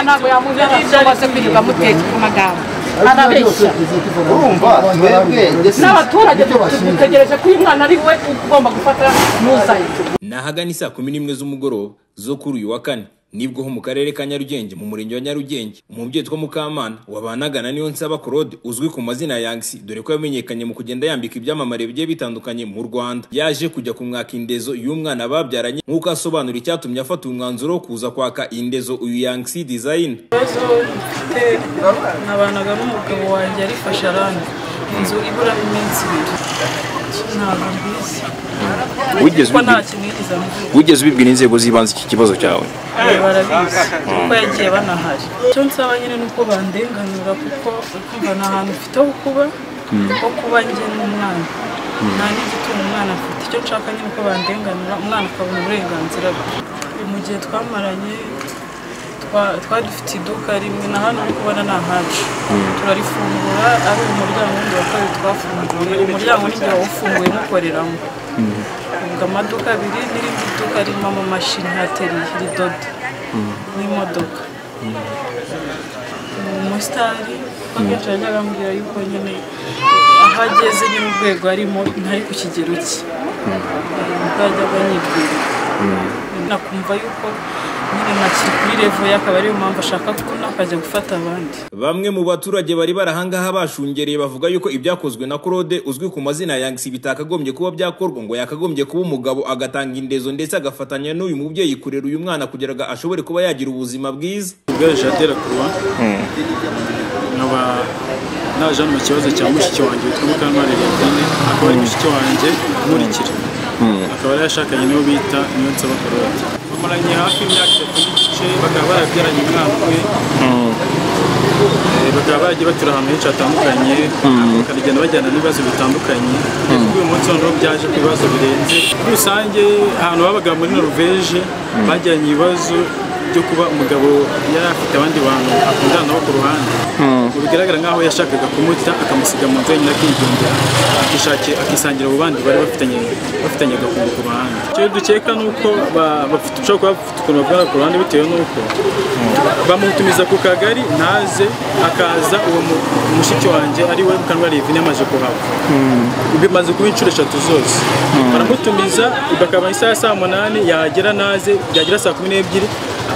ntabwo yamuzana ashobora kwirirwa mutetse ku magambo arabeshya urumva twebwe ndetse n'abaturage dutegereje ko uyu mwana ari we ugomba gufata n'uzaye ni ahagana isaa kumi n'imwe z'umugoroba zo kuri uyu wa kane nibwo ho mu karere ka nyarugenge mu murenge wa nyarugenge umubyeyi witwa mukamana wabanagana niyo nsaba claude uzwi ku mazina ya yangisi dore ko yamenyekanye mu kugenda yambika ibyamamare bigiye bitandukanye mu rwanda yaje kujya kumwaka indezo y'umwana babyaranye nk'uko asobanura icyatumye afata umwanzuro wo kuza kwaka indezo uyu yangisi design ibibazo mfite nabanaga n'umugabo wanjye arifashe aranga inzu iburamo iminsi ibiri ntabwo mbizi Wigeze kuko nta ubibwira- kintu yigeze amubwira wigeze ubibwira inzego z'ibanze iki kibazo cyawe Eh, barabizi kuko yagiye banahari icyo nsaba nyine ni uko bandenganura kuko ukumva nta hantu mfite ho kuba ho kuba njye n'umwana nta n'igitunga umwana afite icyo nshaka nyine uko bandenganura umwana akabona uburenganzira bwe mu gihe twamaranye twa- twari dufite iduka rimwe na hano uri kubona ni ahacu turarifungura ari umuryango wundi wa kabiri twafunguye umuryango n'igihe wawufunguye mukoreramo ubwo amaduka abiri n'irindi duka ririmo amamashini hateriye ridoda n'imodoka ni umusitari kuko akenshi yajyaga ambwira yuko nyine aho ageze nyine urwego arimo ntari ku kigero cye ubwo yajyaga anyibwira nakumva yuko nyine ntakiri kuri revo ye akaba ariyo mpamvu ashaka ko nakajya gufata abandi Bamwe mu baturage bari barahangaha bashungereye bavuga yuko ibyakozwe na Claude uzwi ku mazina ya Yangsi bitakagombye kuba byakorwa ngo yakagombye kuba umugabo agatanga indezo ndetse agafatanya n'uyu mubyeyi kurera uyu mwana kugira ngo ashobore kuba yagira ubuzima bwiza. ubwari jadera kuruwa nkaba naje hano mu kibazo cya mushiki wanjye witwa mukanwari liyadine akaba ari mushiki wanjye nkurikira akaba yari yashakanye n'uwo bita niyo nsaba karoti bamaranye hafi imyaka itatu n'igice bakaba barabyaranye umwana we Eh, bakaba baragiye batura ahantu henshi hatandukanye bakagenda bajyana n'ibibazo bitandukanye kugeza kuri uyu munsi noneho byaje ku bibazo birenze muri rusange ahantu babaga muri noruveje bajyanye ibibazo byo kuba umugabo yari afite abandi bantu akundana nabo ku ruhande Ngo bigaragara nk'aho yashakaga kumuta akamusiga mu nzu wenyine akigendera akishaki- akisangira abo bandi bari bafitanye bafitanye agakungu ku ruhande icyo dukeka ni uko ba- bafite ushobora kuba bafite ukuntu bavugana ku ruhande bitewe n'uko bamutumiza ku kagari ntaze akaza uwo mu- mushiki wanjye ari we mukanwa revine amaze kuhava bimaze kuba inshuro eshatu zose baramutumiza bakaba isaha ya saa munani yagera naze yagera saa kumi n'ebyiri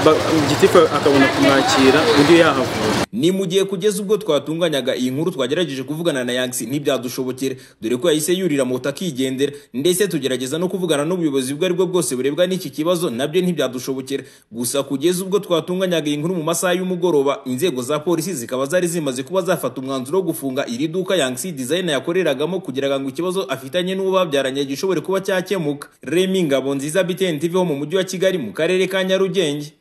ba- gitifu akabona kumwakira undi yahavura Ni mu gihe kugeza ubwo twatunganyaga iyi nkuru twagerageje kuvugana na Yangsi ntibyadushobokera dore ko yahise yurira moto akigendera ndetse tugerageza no kuvugana n'ubuyobozi ubwo aribwo bwose burebwa n'iki kibazo nabyo ntibyadushobokera gusa kugeza ubwo twatunganyaga iyi nkuru mu masaha y'umugoroba inzego za polisi zikaba zari zimaze kuba zafata umwanzuro wo gufunga iri duka Yangsi Design yakoreragamo kugira ngo ikibazo afitanye n'uwo babyaranye gishobore kuba cyakemuka Remy Ngabonziza BTN TV ho mu mujyi wa Kigali mu karere ka Nyarugenge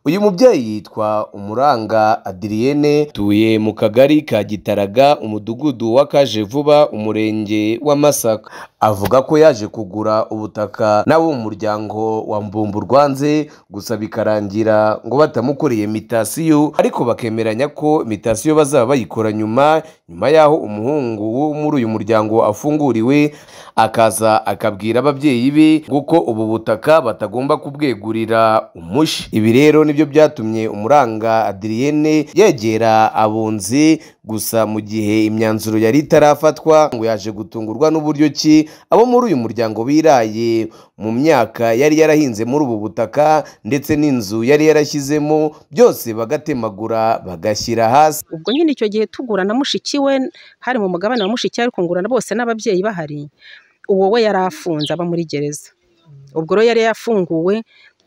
uyu mubyeyi yitwa umuranga adiriyene tuye mu kagari ka gitaraga umudugudu wa kaje vuba umurenge wa masaka avuga ko yaje kugura ubutaka n'abo mu muryango wa mbumburwanze gusa bikarangira ngo batamukoreye mitasiyo ariko bakemeranya ko mitasiyo bazaba bayikora nyuma nyuma y'aho umuhungu wo muri uyu muryango afunguriwe akaza akabwira ababyeyi be nguko ubu butaka batagomba kubwegurira umushi ibi rero nibyo byatumye umuranga adiriyene yegera abunzi gusa mu gihe imyanzuro yari itarafatwa ngo yaje gutungurwa n'uburyo ki abo muri uyu muryango biraye mu myaka yari yarahinze muri ubu butaka ndetse n'inzu yari yarashyizemo byose bagatemagura bagashyira hasi ubwo nyine icyo gihe tugura na mushiki we hari mu mugabane wa mushiki we, ariko ngurana bose n'ababyeyi bahari uwo we yari afunze aba muri gereza ubwo rero yari yafunguwe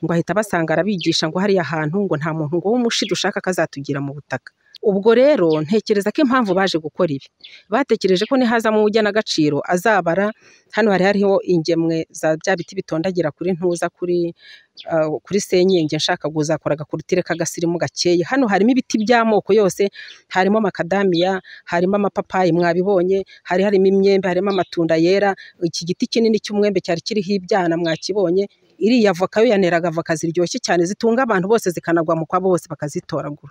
ngo ahita basanga arabigisha ngo hariya hantu ngo nta muntu ngo w'umushi dushaka kazatugira mu butaka ubwo rero ntekereza ko impamvu baje gukora ibi batekereje ko nihazamo uw'ugenagaciro azabara hano hari hariho ingemwe za bya biti bitondagira kuri ntuza kuri ah, kuri senyenge nshaka kuzakora agakorutire k'agasirimu gakeye hano harimo ibiti by'amoko yose harimo makadamiya harimo amapapayi mwabibonye hari harimo imyembe harimo amatunda yera iki giti kinini cy'umwembe cyari kiriho ibyana mwakibonye iriya voka yo yaneraga voka ziryoshye cyane zitunga abantu bose zikanagwa mu kwabo bose bakazitoragura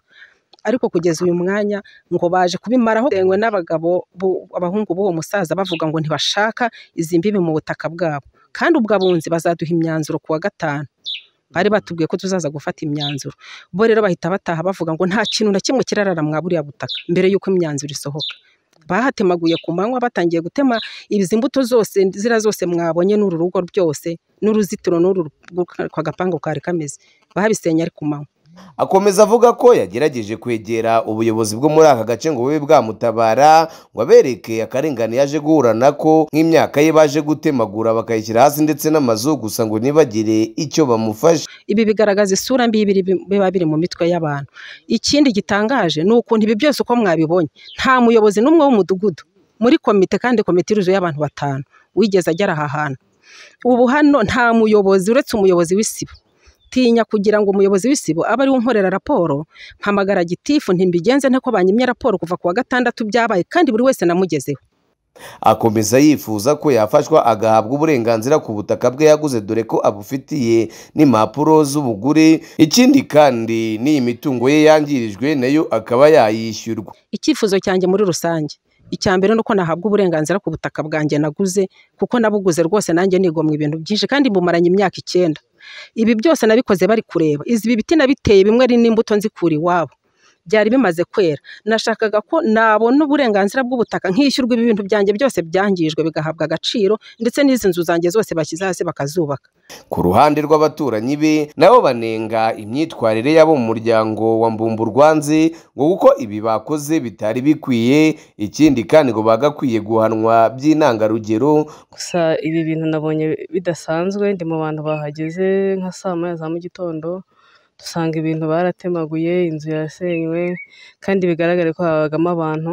ariko kugeza uyu mwanya ngo baje kubimaraho dengwe n'abagabo bu- abahungu b'uwo musaza bavuga ngo ntibashaka izi mbibi mu butaka bwabo kandi ubwo abunzi bazaduha imyanzuro ku wa gatanu bari batubwiye ko tuzaza gufata imyanzuro bo rero bahita bataha bavuga ngo nta kintu na kimwe kirarara mwa buriya butaka mbere y'uko imyanzuro isohoka bahatemaguye ku manywa batangiye gutema izi mbuto zose zira zose mwabonye n'uru rugo byose n'uruzitiro n'uru rw- kwa gapangu kari kameze babisenye ari ku manywa akomeza avuga ko yagerageje kwegera ubuyobozi bwo muri aka gace ngo bube bwamutabara ngo abereke akarengane yaje guhura nako nk'imyaka ye baje gutemagura bakayishyira hasi ndetse n'amazu gusa ngo ntibagire icyo bamufasha ibi bigaragaza isura mbi biri- biba biri mu mitwe y'abantu ikindi gitangaje ni ukuntu ibi byose uko mwabibonye nta muyobozi n'umwe w'umudugudu muri komite kandi komite iruzuye abantu batanu wigeze agera aha hantu ubu hano nta muyobozi uretse umuyobozi w'isibo tinya kugira ngo umuyobozi w'isibo abe ariwe unkorera raporo mpamagara gitifu ntimbigenze nte ko banyimye raporo kuva ku wa gatandatu byabaye kandi buri wese namugezeho akomeza yifuza ko yafashwa agahabwa uburenganzira ku butaka bwe yaguze dore ko abufitiye n'impapuro z'ubugure ikindi kandi n'iyi mitungo ye yangirijwe nayo akaba yayishyurwa icyifuzo cyanjye muri rusange icya mbere ni uko nahabwa uburenganzira ku butaka bwanjye naguze kuko nabuguze rwose nanjye nigomwa ibintu byinshi kandi bumaranye imyaka icyenda ibi byose nabikoze bari kureba izi biti nabiteye bimwe ari n'imbuto nzikura iwabo byari bimaze kwera nashakaga ko nabona uburenganzira bw'ubutaka nkishyurwa ibi bintu byanjye byose byangijwe bigahabwa agaciro ndetse n'izi nzu zanjye zose bashyize hasi bakazubaka ku ruhande rw'abaturanyi be nabo banenga imyitwarire y'abo mu muryango wa mbumburwanze ngo kuko ibi bakoze bitari bikwiye ikindi kandi ngo bagakwiye guhanwa by'intangarugero gusa ibi bintu nabonye bidasanzwe ndi mu bantu bahageze nka saa moya za mu gitondo dusanga ibintu baratemaguye inzu yasenywe kandi bigaragare ko habagamo abantu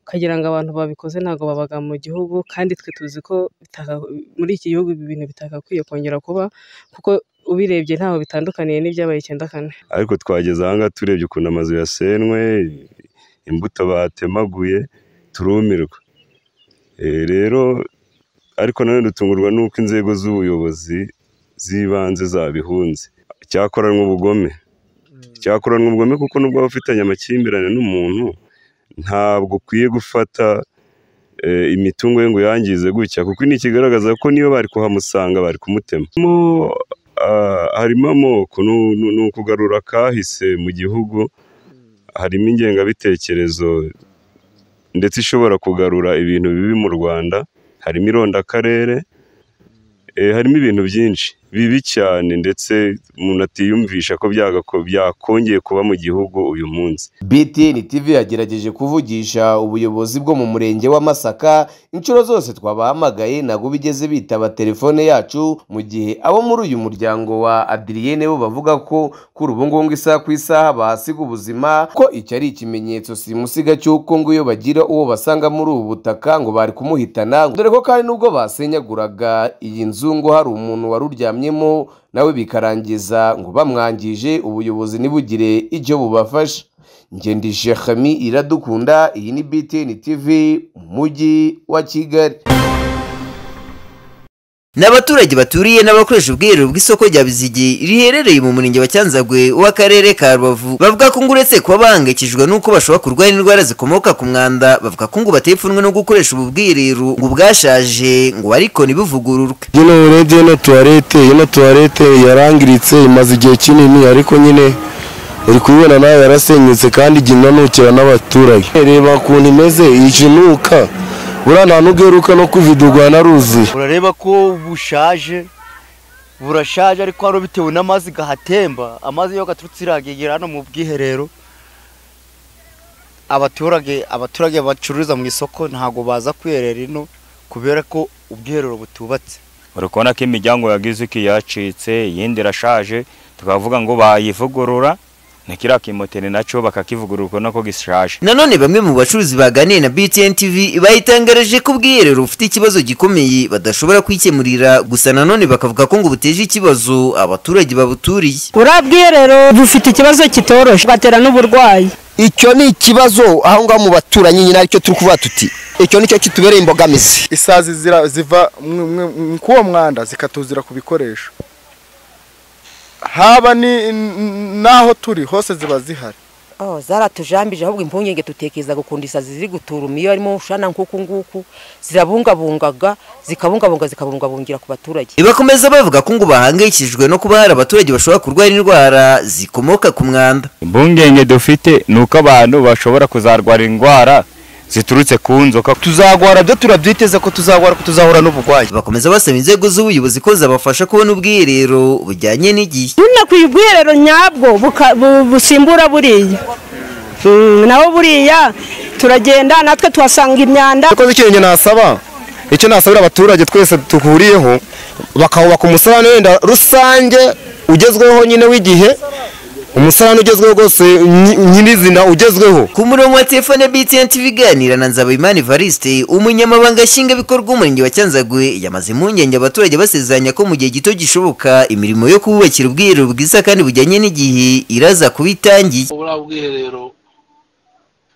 ukagira ngo abantu babikoze ntabwo babaga mu gihugu kandi twe tuzi ko bitaka- muri iki gihugu ibi bintu bitakakwiye kongera kuba kuko ubirebye ntaho bitandukaniye n'ibyabaye icyenda kane ariko twageze aha ngaha turebye ukuntu amazu yasenwe imbuto batemaguye turumirwa Eh, rero ariko nanone dutungurwa n'uko inzego z'ubuyobozi z'ibanze zabihunze cyakoranwe ubugome cyakoranwe ubugome kuko nubwo waba ufitanye amakimbirane n'umuntu ntabwo ukwiye gufata eh, imitungo ye ngo yangize gutya kuko ni ikigaragaza ko niyo bari kuhamusanga bari kumutema Mo, ah, harimo amoko nu- nu- ni ukugarura kahise mu gihugu harimo ingengabitekerezo ndetse ishobora kugarura ibintu bibi mu rwanda harimo irondakarere eh, harimo ibintu byinshi bibi cyane ndetse umuntu atiyumvisha ko byagako- byakongeye kuba mu gihugu uyu munsi btn tv yagerageje kuvugisha ubuyobozi bwo mu murenge wa masaka inshuro zose twabahamagaye ntabwo bigeze bitaba telefone yacu mu gihe abo muri uyu muryango wa adiriyene bo bavuga ko kuri ubu ngubu isaha ku isaha bahasiga ubuzima ko iki ari ikimenyetso simusiga cy'uko ngo iyo bagira uwo basanga muri ubu butaka ngo bari kumuhitana dore ko kandi nubwo basenyaguraga iyi nzu ngo hari umuntu wari uryamyemo nawe bikarangiza ngo bamwangije ubuyobozi ntibugire icyo bubafasha ngendi shekami iradukunda iyi ni btn tv mu mujyi wa kigali n'abaturage baturiye n'abakoresha ubwiherero bw'isoko rya bizigi riherereye mu murenge wa cyanzagwe w'akarere ka rubavu bavuga ko ngo uretse kuba bahangayikishijwe n'uko bashobora kurwara indwara zikomoka ku mwanda bavuga ko ngo bateye ipfunwe no gukoresha ubu bwiherero ngo bwashaje ngo ariko ntibuvugururwe ino urebye ino tuwarete ino tuwarete yarangiritse imaze igihe kinini ariko nyine uri kubibona nawe yarasenyutse kandi igihe inanukira n'abaturage reba ukuntu imeze ijinuka buriya nta n'ubweruka no kuvidurwa yanaruzuye urareba ko bushaje burashaje ariko hano bitewe n'amazi gahatemba amazi yo gaturutse iragegera hano mu bwiherero abaturage abaturage bacururiza mu isoko ntabwo baza kwiherera ino kubera ko ubwiherero butubatse uri kubona ko imiryango yagize uko yacitse iyindi irashaje tukavuga ngo bayivugurura nikiriya kimoteri nacyo bakakivugurura ubona ko gishaje nanone bamwe mu bacuruzi baganiye na btn tv bayitangarije ko ubwiherero bufite ikibazo gikomeye badashobora kwikemurira gusa nanone bakavuga ko ngo buteje ikibazo abaturage babuturiye uriya bwiherero bufite ikibazo kitoroshye batera n'uburwayi icyo ni ikibazo aho ngaho mu baturanyi nyine aricyo turi kuvuga tuti icyo nicyo kitubereye imbogamizi isazi zira- ziva mwe- mwe- mwe- k'uwo mwanda zikatuzira ku bikoresho haba ni n- n- n'aho turi hose ziba zihari Oh, zaratujambije ahubwo impungenge tutekeza gukunda isazi ziri guturuma iyo arimo ushana nk'uku nguku zirabungabungaga zikabungabunga zikabungabungira ku baturage bakomeza bavuga ko ngo bahangayikishijwe no kuba hari abaturage bashobora kurwara indwara zikomoka ku mwanda impungenge dufite ni uko abantu bashobora kuzarwara indwara ziturutse ku nzoka tuzagwara byo turabyiteza ko tuzagwara ko tuzahura n'uburwayi bakomeza basaba inzego z'ubuyobozi ko zabafasha kubona ubwiherero bujyanye n'igihe nyine ku ubwiherero nyabwo buka- bu- busimbura buriya Mm, naho buriya turagenda natwe tuhasanga imyanda yakoze ikintu nasaba icyo nasabira abaturage twese duhuriyeho bakahubaka umusarane wenda rusange ugezweho nyine w'igihe umusarane ugezweho rwose nyi- nyirizina ugezweho ku murongo wa telefone btn tv iganira na nzabimana evariste umunyamabanga nshingwabikorwa umurenge wa cyanzagwe yamaze impungenge abaturage basezeranya ko mu gihe gito gishoboka imirimo yo kububakira ubwiherero bwiza kandi bujyanye n'igihe iraza kuba itangiye buriya bwiherero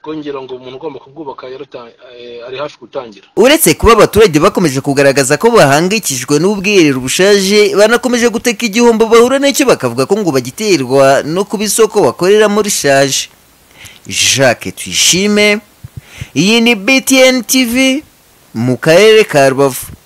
bwongera ngo umuntu ugomba kubwubaka yaruta- eh, ari hafi gutangira uretse kuba abaturage bakomeje kugaragaza ko bahangayikishijwe n'ubwiherero bushaje banakomeje guteka igihombo bahura nacyo bakavuga ko ngo bagiterwa no kuba isoko bakoreramo rishaje jacques tuyishime iyi ni btn tv mu karere ka rubavu